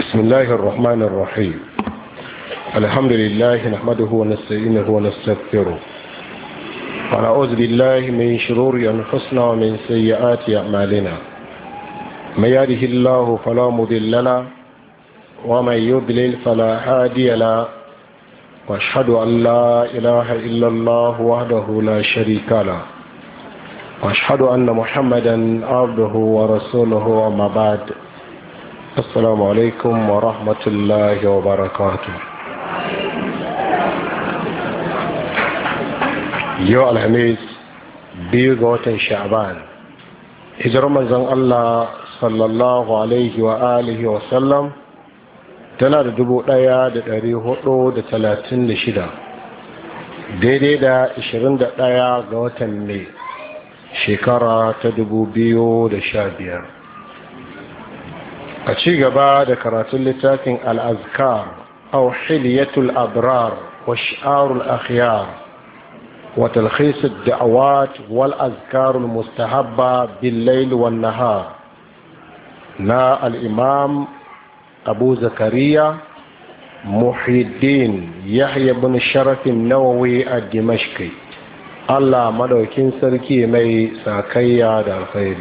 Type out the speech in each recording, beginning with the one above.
بسم الله الرحمن الرحيم الحمد لله نحمده ونستعينه ونستغفره ونعوذ بالله من شرور أنفسنا ومن سيئات أعمالنا من يهده الله فلا مضل له ومن يضلل فلا هادي له واشهد أن لا إله إلا الله وحده لا شريك له واشهد أن محمدا عبده ورسوله وما بعد السلام عليكم ورحمة الله وبركاته yau alhamis biyu ga watan sha'ban hijirar manzon Allah sallallahu alaihi wa alihi wa sallam tana da dubu ɗaya da dari hudu da talatin da shida daidai da ashirin da ɗaya ga watan mai shekara ta dubu biyu da sha biyar a ci gaba da karatun littafin al'azkar au hiliyatul abrar wa shi'arul akhyar وتلخيص الدعوات والأذكار المستحبة بالليل والنهار نا الإمام أبو زكريا محي الدين يحيى بن الشرف النووي الدمشقي الله مدوكين سركي مي ساكيا دا الخير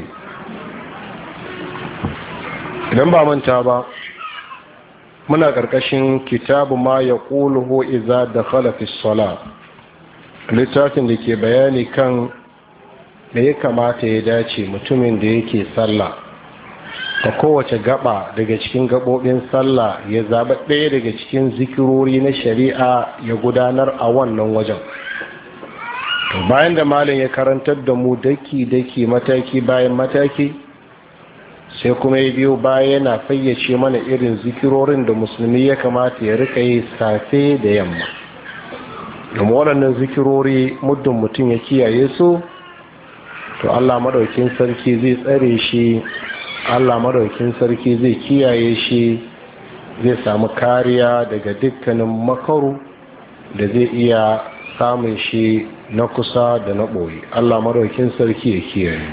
idan ba manta ba muna ƙarƙashin kitabu ma ya ƙuluhu iza da khalafis salat littafin da ke bayani kan da ya kamata ya dace mutumin da yake sallah ta kowace gaba daga cikin gabobin sallah ya zaba ɗaya daga cikin zikirori na shari'a ya gudanar a wannan wajen to bayan da malin ya karantar da mu daki-daki mataki bayan mataki sai kuma ya biyo baya yana fayyace mana irin zikirorin da musulmi ya kamata ya rika yi safe da yamma domin waɗannan zikirori muddin mutum ya kiyaye su to allah maɗaukin sarki zai tsare shi allah maɗaukin sarki zai kiyaye shi zai samu kariya daga dukkanin makaru da zai iya samun shi na kusa da na ɓoye allah maɗaukin sarki ya kiyaye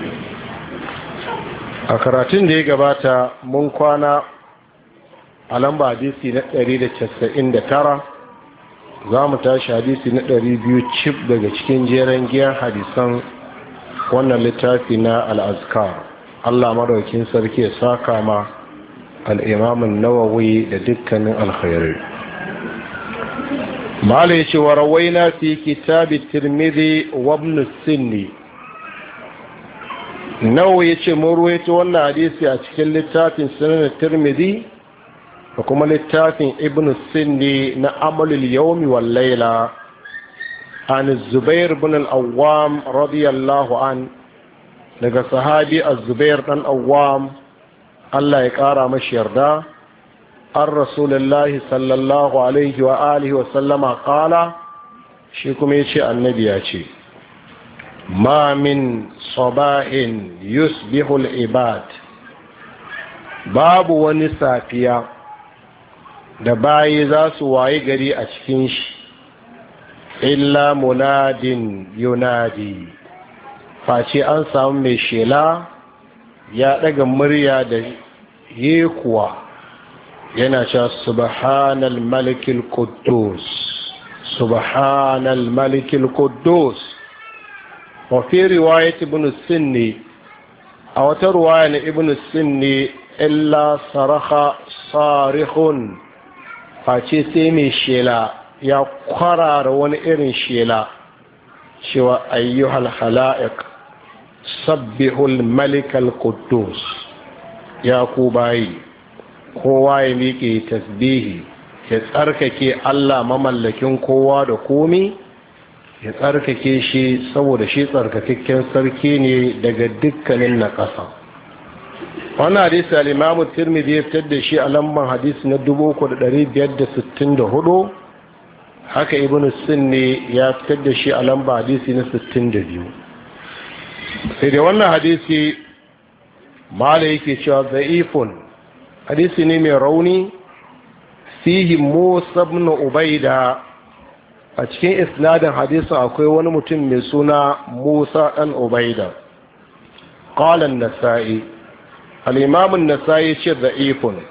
a karatun da ya gabata mun kwana a lamba hadisi na 199 za mu tashi hadisi na ɗari biyu cif daga cikin jeren giyan hadisan wannan littafi na al'azkar allah maraukin sarki ya saka ma al'imamin nawawi da dukkanin alkhairu mala ya ce wa rawai na fi kitabi tirmidhi wabnu sinni nawa ya ce mun ruwaito wannan hadisi a cikin littafin sunan tirmidhi da kuma littafin ibn sindi na amalul yawmi wal laila an zubair bin al-awwam radiyallahu an daga sahabi az-zubair dan awwam Allah ya kara mashi yarda an rasulullahi sallallahu alaihi wa alihi wa sallama qala shi kuma yace annabi ya ce ma min sabahin yusbihu al-ibad babu wani safiya da bayi za su waye gari a cikin shi illa munadin yunadi face an samu mai shela ya daga murya da yekuwa yana cewa subhanal malikil quddus subhanal malikil quddus wa fi riwayat ibn sinni a wata ruwaya na ibn sinni illa saraka sarihun face sai mai shela ya kwarara wani irin shela cewa ayyuhal hala'iq sabbihul malikal quddus ya ku bayi kowa ya miƙe tasbihi ya tsarkake Allah mamallakin kowa da komi ya tsarkake shi saboda shi tsarkakakken sarki ne daga dukkanin na ƙasa wannan hadisi al-imamu tirmidhi ya fitar da shi a lamban hadisi na 3564 haka ibn sunni ya fitar da shi a lamba hadisi na 62 sai da wannan hadisi mala yake cewa za'ifun hadisi ne mai rauni fihi musa ibn ubaida a cikin isnadin hadisin akwai wani mutum mai suna musa dan ubaida qala an-nasa'i al-imam an-nasa'i ce da'ifun